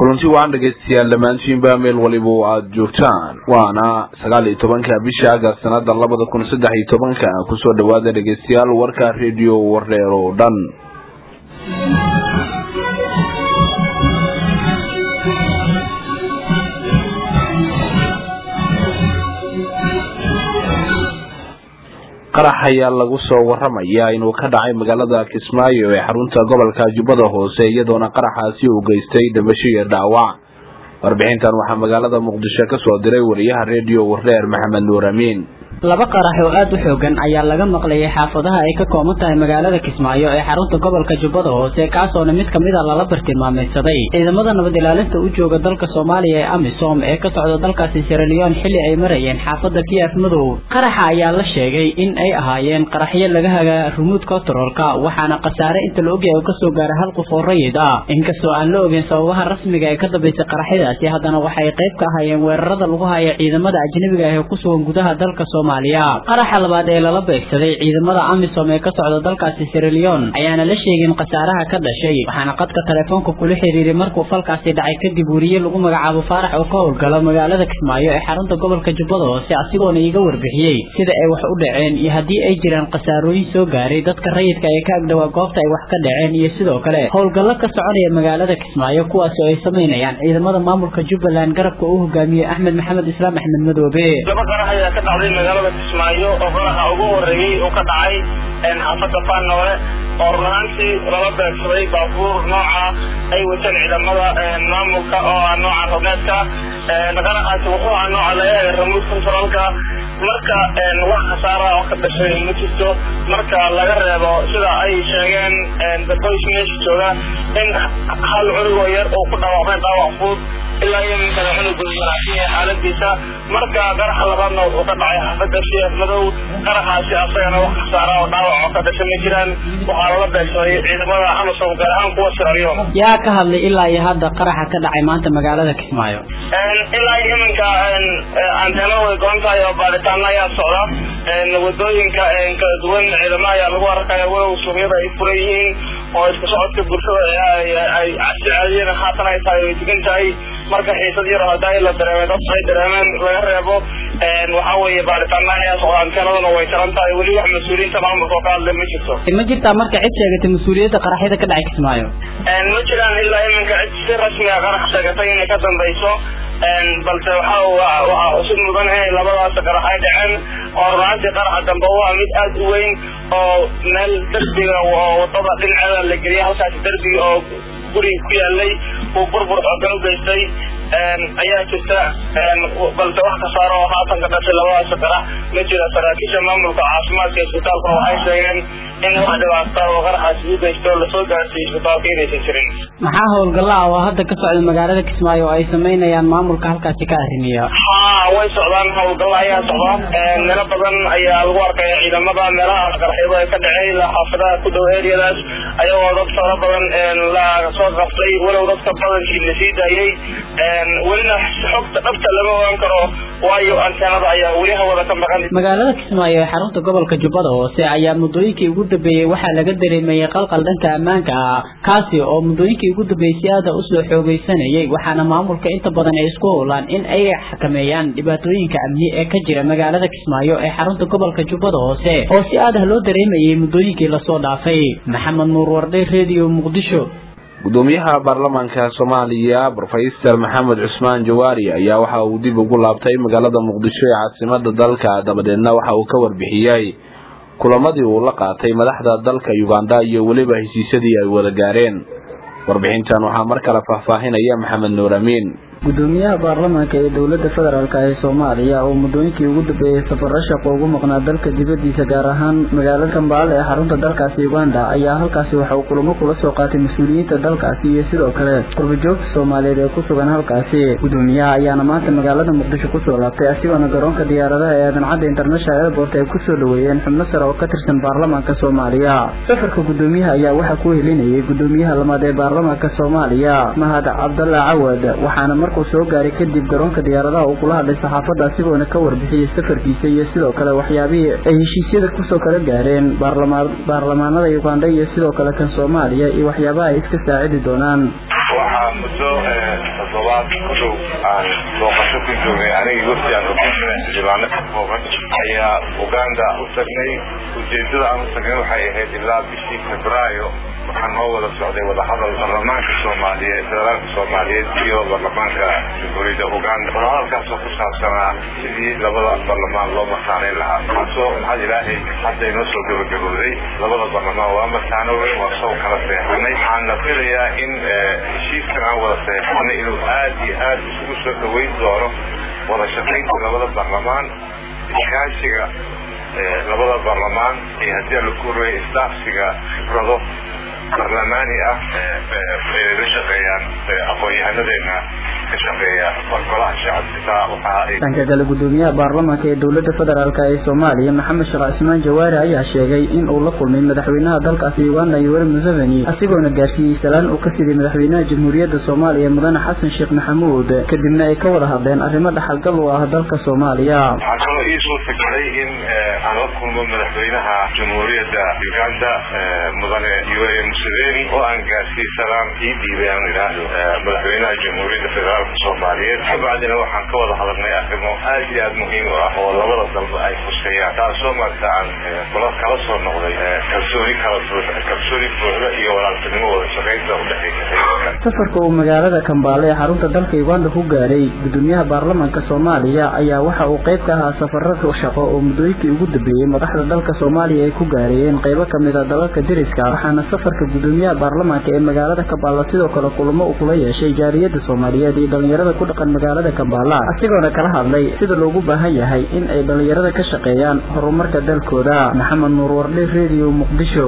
kulanti waan dhegaystayaal dhammaantiinba meel waliba oo aada joogtaan waana sagaal iyo tobanka bisha agast sanada labada kun saddex iyo tobanka kusoo dhawaada dhegaystayaal warka rediyo wardheer oo dhan qarax ayaa lagu soo waramayaa inuu ka dhacay magaalada kismaayo ee xarunta gobolka jubbada hoose iyadoona qaraxaasi uu geystay dhimasho iyo dhaawac warbixintan waxaa magaalada muqdisho ka soo diray wariyaha rediyo wardheer maxamed nuur amiin laba qarax oo aada u xoogan ayaa laga maqlayay xaafadaha ay ka kooban tahay magaalada kismaayo ee xarunta gobolka jubbada hoose kaasoona mid kamid a lala bartilmaamaysaday ciidamada nabad ilaalinta u jooga dalka soomaaliya ee amisom ee ka socda dalkaasi siraliyon xilli ay marayeen xaafada kiyaaf madow qaraxa ayaa la sheegay in ay ahaayeen qaraxyo laga hagaa rumuud kontaroolka waxaana khasaare inta la ogyahay oo kasoo gaaray hal qof oo rayid ah inkastoo aan la ogeyn sababaha rasmiga ee ka dambeysay qaraxyadaasi haddana waxay qayb ka ahaayeen weerarada lagu haya ciidamada ajnabiga ah ee ku sugan gudaha dalka qaraxa labaad ee lala beegsaday ciidamada amisom ee ka socda dalkaasi siraliyon ayaana la sheegin khasaaraha ka dhashay waxaana qadka telefoonka kula xiriiray markuu falkaasi dhacay kadib weriye lagu magacaabo faarax oo ka howlgalo magaalada kismaayo ee xarunta gobolka jubbada hoose asigoona iiga warbixiyey sida ay wax u dhaceen iyo haddii ay jiraan khasaarooyin soo gaaray dadka rayidka ee ka agdhowaa goobta ay wax ka dhaceen iyo sidoo kale howlgallo ka soconaya magaalada kismaayo kuwaasi oo ay samaynayaan ciidamada maamulka jubbaland garabka uu hogaamiyey axmed maxamed islaam axmed madoobe kismaayo oo qaraxa ugu horeeyey uu ka dhacay xaafada faanoole oo run ahaantii lala beegsaday baabuur nooca ay wateen ciidamada maamulka oo ah nooca roneedka qaraxaasi wuxuu ahaa nooca laga ramuud controlka marka wax khasaara oo ka dhashay ma jirto marka laga reebo sida ay sheegeen daboys meesha jooga in hal cunugoo yar uu ku dhawaaqmay dhaawac fudud ilaa iyo minkana cunugu wanaagsan xaaladiisa marka qaraxa labaadna wuxuu ka dhacay xaafada sheekh madow qaraxaasi asagana wax khasaara oo dhaawac oo ka dhashay ma jiraan waxaa lala beegsaday ciidamada amasom gaar ahaan kuwa siraliyo yaa ka hadlay ilaa iyo hadda qaraxa ka dhacay maanta magaalada kismaayo ilaa iyo iminka anteena way goon tahay oo baaritaano ayaa socda wadooyinka kala duwan ciidamada ayaa lagu arkaya walow suuqyada ay furan yihiin oo isku socodka bulshada ay caadiyeen haatan ay tahay way degan tahay marka xiisad yar oo hadaa la dareemay dadka ay dareemeen laga reebo waxaa weeye baaritaana ayaa socda anteenaduna way taran tahay weli wax mas-uuliyiinta maamulka oo ka hadlay ma jirto ma jirtaa marka cid sheegatay mas-uuliyadda qaraxyada ka dhacay kismaayo ma jiraan ilaa iminka cid si rasmiga qarax sheegatay inay ka dambayso balse waxa waxaa cusub mudan inay labadaas qarax ay dhaceen oo runaantii qaraxa dambe waa mid aada u weyn oo meel derbiga oo wadada dhinaceeda la geliyay halkaasi derbiga oo guriga ku yaalay uu burbur xoogan u geystay ayaa jirta balse wax kasaaro oo haatan ka dhashay labadaas qarax ma jira saraakiisha maamulka caafimaadka isbitaalkuna waxay sheegeen in wax dhibaata oo qaraxaasi u geysto lasoo gaarsiiyo isbitaalka inaysan jirin maxaa howlgalla ah oo hadda ka socda magaalada kismaayo oo ay samaynayaan maamulka halkaasi ka arrimiya haa way socdaan howlgalla ayaa socda meelo badan ayaa lagu arkaya ciidamada meelaha qaraxyadu ay ka dhaceen ilaa xaafadaha ku dhow eriyadaas ayagoo dad fara badan la soo qaftay walow dadka badankii la sii daayey welina xogta dhabta lama ogaan karo waayo anteenada ayaa weli hawada ka maqan magaalada kismaayo ee xarunta gobolka jubbada hoose ayaa muddooyinkii ugu dambeeyey waxaa laga dareemayay qalqal dhanka ammaanka ah kaasi oo muddooyinkii ugu dambeeyey si aada usoo xoogeysanayay waxaana maamulka inta badan ay isku howlaan in ay xakameeyaan dhibaatooyinka amni ee ka jira magaalada kismaayo ee xarunta gobolka jubbada hoose oo si aad ah loo dareemayay muddooyinkii lasoo dhaafay maxamed nuur warday redio muqdisho gudoomiyaha baarlamaanka soomaaliya rofeysar maxamed cusmaan jawaari ayaa waxa uu dib ugu laabtay magaalada muqdisho ee caasimada dalka dabadeedna waxa uu ka warbixiyey kulamadii uu la qaatay madaxda dalka uganda iyo weliba heshiisyadii ay wada gaareen warbixintan waxaa mar kale faahfaahinaya maxamed nuur amiin gudoomiyaha baarlamaanka ee dowlada federaalk ee soomaaliya oo muddooyinkii ugu dambeeyey safaro shaqo ugu maqnaa dalka dibadiisa gaar ahaan magaalada kambaale ee xarunta dalkaasi uganda ayaa halkaasi waxa uu kulamo kula soo qaatay mas-uuliyiinta dalkaasi iyo sidoo kale qurbajoogta soomaaliyeed ee ku sugan halkaasi gudoomiyaha ayaana maanta magaalada muqdisho kusoo laabtay asigoona garoonka diyaaradaha ee aadan international airport ay kusoo dhaweeyeen xubno sare oo ka tirsan baarlamaanka soomaaliya safarka gudoomiyaha ayaa waxaa ku helinayay gudoomiyaha lamaad ee baarlamaanka soomaaliya mahad cabdalla cawad waxaana markuu soo gaaray kadib garoonka diyaaradaha uu kula hadlay saxaafadda asigoona ka warbixiyey safarkiisa iyo sidoo kale waxyaabihii ay heshiisyada kusoo kala gaareen baarlamaanada uganda iyo sidoo kale kan soomaaliya iyo waxyaabaha ay iska saacidi doonaan waxaa muddo toddobaad ku dhow aan booqasho ku joognay anigii wafdi aan hogaaminay xildhibaano ka kooban ayaa uganda u tagnay ujeedada aan u tagnay waxay ahayd ilaa bishii febraayo waxaa noo wada socday wadahadal baarlamaanka soomaaliyeed federaalka soomaaliyeed iyo baarlamaanka jamhuuriyadda uganda wadahadalkaasoo ku saabsanaa sidii labada baarlamaan loo mataaneyn lahaa kaasoo maxad ilaahay hadda inoo soo gabagabooday labada baarlamaan waa mataanoobay waa soo kala seexanay waxaana filayaa in heshiiskan aan wada seexanay inuu aad iyo aad isugu soo dhaweyn doono wada shaqaynta labada baarlamaan iskaashiga labada baarlamaan iyo haddii la kuuraya isdaafsiga khibrado barlamaani ah ay la shaqeeyaan aqoon-yahanadeena ka shaqeeya golaha shacabka waxa ay dhanka kale gudoomiyaha baarlamaanka ee dowladda federaalk ee soomaaliya maxamed sheekh cismaan jawaari ayaa sheegay in uu la kulmay madaxweynaha dalkaasi uganda yoweri museveni asigoona gaarsiiyey salaan uu ka siday madaxweynaha jamhuuriyadda soomaaliya mudane xasan sheekh maxamuud kadibna ay ka wada hadleen arrimo dhaxalgal u ah dalka soomaaliya waxaa kaloo ii suurta galay in aan la kulmo madaxweynaha jamhuuriyadda uganda mudane yoweri museveni oo aan gaarsiiyey salaan ii dhiibay aan idhaahdo madaxweynaha jamhuuriyadda federaalka soomaaliyeed kabacdina waxaan ka wada hadalnay arrimo aad iyo aad muhiim u ah oo labada dalba ay fuseeyaan taasoo marka aan kula kala soo noqday kalsooni kala kalsooni buuxda iyo walaaltinimo wada shaqaynta udhexeysa safarka uu magaalada kambaale ee xarunta dalka uganda ku gaaray gudoomiyaha baarlamaanka soomaaliya ayaa waxa uu qayb ka ahaa safarada shaqo oo muddooyinkii ugu dambeeyey madaxda dalka soomaaliya ay ku gaarayeen qaybo kamid a dalalka deriska waxaana safarka gudoomiyaha baarlamaanka ee magaalada kambaala sidoo kale kulamo uu kula yeeshay jaariyada soomaaliyeed iyo dhalinyarada ku dhaqan magaalada kambaala asigoona kala hadlay sida loogu baahan yahay in ay dhalinyarada ka shaqeeyaan horumarka dalkooda maxamed nuur wardhe radio muqdisho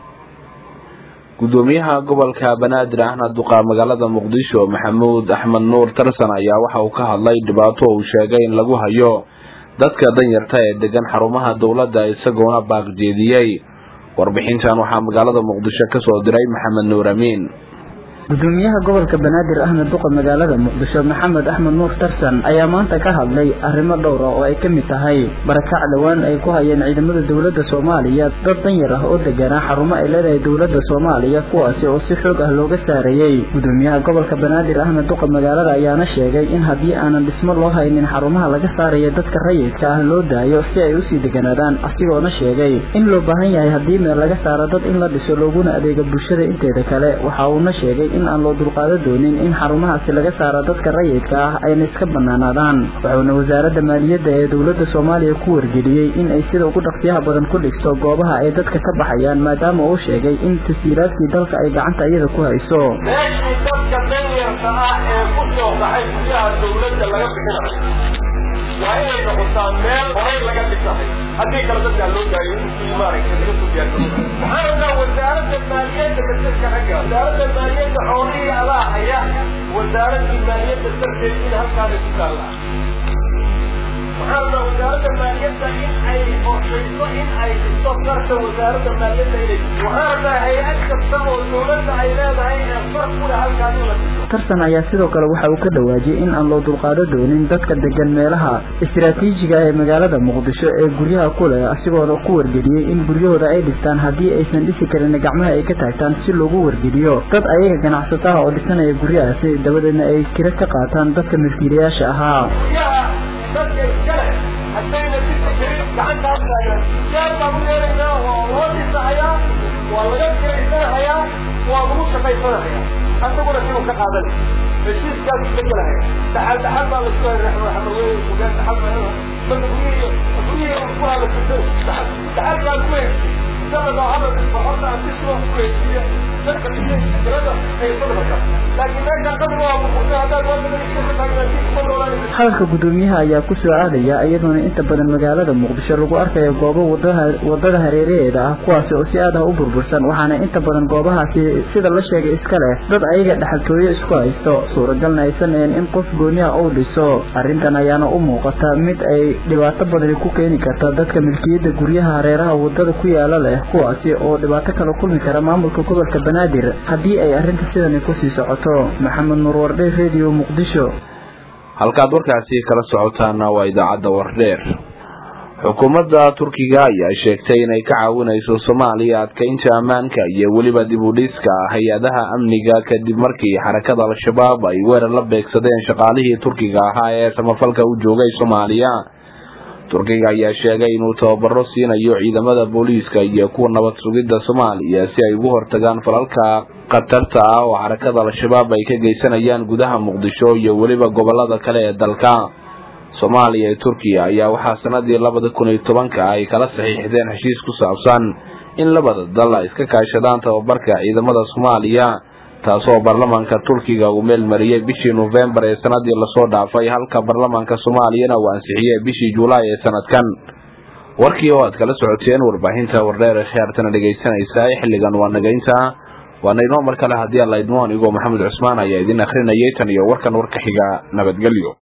gudoomiyaha gobolka banaadir ahna duqa magaalada muqdisho maxamuud axmed nuur tarsan ayaa waxa uu ka hadlay dhibaato uu sheegay in lagu hayo dadka danyarta ee degan xarumaha dowladda isagoona baaqjeediyey warbixintan waxaa magaalada muqdisho ka soo diray maxamed nuur amiin gudoomiyaha gobolka banaadir ahna duqa magaalada muqdisho maxamed axmed nuur tarsan ayaa maanta ka hadlay arrimo dhowr ah oo ay ka mid tahay barakac dhowaan ay ku hayeen ciidamada dowladda soomaaliya dad danyar ah oo deganaa xarumo ay leedahay dowladda soomaaliya kuwaasi oo si xoog ah looga saarayey gudoomiyaha gobolka banaadir ahna duqa magaalada ayaana sheegay in haddii aanan dhismo loo haynin xarumaha laga saaraya dadka rayidka ah loo daayo si ay usii deganaadaan asigoona sheegay in loo baahan yahay haddii meel laga saaro dad in la dhiso looguna adeega bulshada inteeda kale waxa uuna sheegay in aan loo dulqaado doonin in xarumahaasi laga saaro dadka rayidka ah ayna iska banaanaadaan wuxuuna wasaaradda maaliyadda ee dowladda soomaaliya ku wargeliyey in ay sida ugu dhaqsiyaha badan ku dhigto goobaha ay dadka ka baxayaan maadaama uu sheegay in tasiiraadkii dalka ay gacanta iyada ku hayso meeshii dadka danyarka ah ee ku soo baxay guryaha dowladda laga bixinayo waa inay noqotaa meel horay laga dhisahay haddii kale dadkaa loo daayo intii maaragtay laga soo diyaargaro waxaan rabnaa wasaaradda maaliyadda masalka ragga wasaaradda maaliyadda xoolihii adaa haya wasaaraddii maaliyadda darteed in halkaana ku taalla waxaan rabnaa wasaaradda maaliyadda in ay qorshayso in ay dhisto farta wasaaradda maaliyadda inay waxaan rabnaa hay-ad kasta oo dowladda ay leedahay ee far ku leh halkaan in la dhiso tarsan ayaa sidoo kale waxa uu ka dhawaajiyey in aan loo dulqaado doonin dadka degan meelaha istiraatiijiga ee magaalada muqdisho ee guryaha ku leh asigoona ku wargeliyey in guryahooda ay dhistaan haddii aysan dhisi karin gacmaha ay ka taagtaan si loogu wargeliyo dad ayaga ganacsataha oo dhisanaya guryahaasi dabadeedna ay kira ka qaataan dadka milkiilayaasha ahaa guryaha dadka iskale haddayna dhisi karin gacantaas taagan jaar baan u yeelaynaa waa loo dhisahayaa waa laga kiraysanahayaa waa lagu shaqaysanahayaa asaguna siduu ka qaadan heshiiskaas la gelahaya dhaxal dhaxal baa lasku hay raxmaweyn sugaan dhaxal baa marka guryihi guryihi ku hala jirto dhaxal dhaxal baan ku heshiy isaga loo hadal boqorta aan si sidan ku heshiiya dadka iyo tirada ay sadrka laakiin meesha qadri waa muqurta haddaad wadada iska ka taagnaatid kuma noolaanaysa hadalka gudoomiyaha ayaa ku soo aadaya iyadoona inta badan magaalada muqdisho lagu arkayo goobo wadaha wadada hareeraheeda ah kuwaasi oo si aad ah u burbursan waxaana inta badan goobahaasi sida la sheegay iska leh dad ayaga dhexaltooyo isku haysto suuragalna aysan ahayn in qof gooniyaha uu dhiso arrintan ayaana u muuqata mid ay dhibaato badani ku keeni karta dadka milkiyadda guryaha hareeraha wadada ku yaala leh kuwaasi oo dhibaato kala kulmi kara maamulka gobolka banaadir haddii ay arrinta sidani kusii socoto maxamed nuur wardhe radio muqdisho halkaad warkaasi kala socotaana waa idaacadda wardheer xukuumadda turkiga ayaa sheegtay inay ka caawinayso soomaaliya adkeynta ammaanka iyo weliba dib u dhiska hay-adaha amniga kadib markii xarakada al-shabaab ay weerar la beegsadeen shaqaalihii turkiga ahaa ee samafalka u joogay soomaaliya turkiga ayaa sheegay inuu tababaro siinayo ciidamada booliiska iyo kuwa nabad sugidda soomaaliya si ay ugu hortagaan falalka khatarta ah oo xarakada al-shabaab ay ka geysanayaan gudaha muqdisho iyo weliba gobolada kale ee dalka soomaaliya iyo turkiya ayaa waxaa sanadii labada kun iyo tobanka ay kala saxiixdeen heshiis ku saabsan in labada dal ay iska kaashadaan tababarka ciidamada soomaaliya taasoo baarlamaanka turkiga uu meel mariyey bishii nofembar ee sanadii lasoo dhaafay halka baarlamaanka soomaaliyana uu ansixiyey bishii julaay ee sanadkan warkii oo aad kala socoteen warbaahinta wardheer ee khiyaartana dhegaysanaysaa xilligan waa nagaynta waana inoo mar kale haddii alla idmo anigoo maxamed cusmaan ayaa idin akhrinayay tan iyo warkan warka xiga nabadgelyo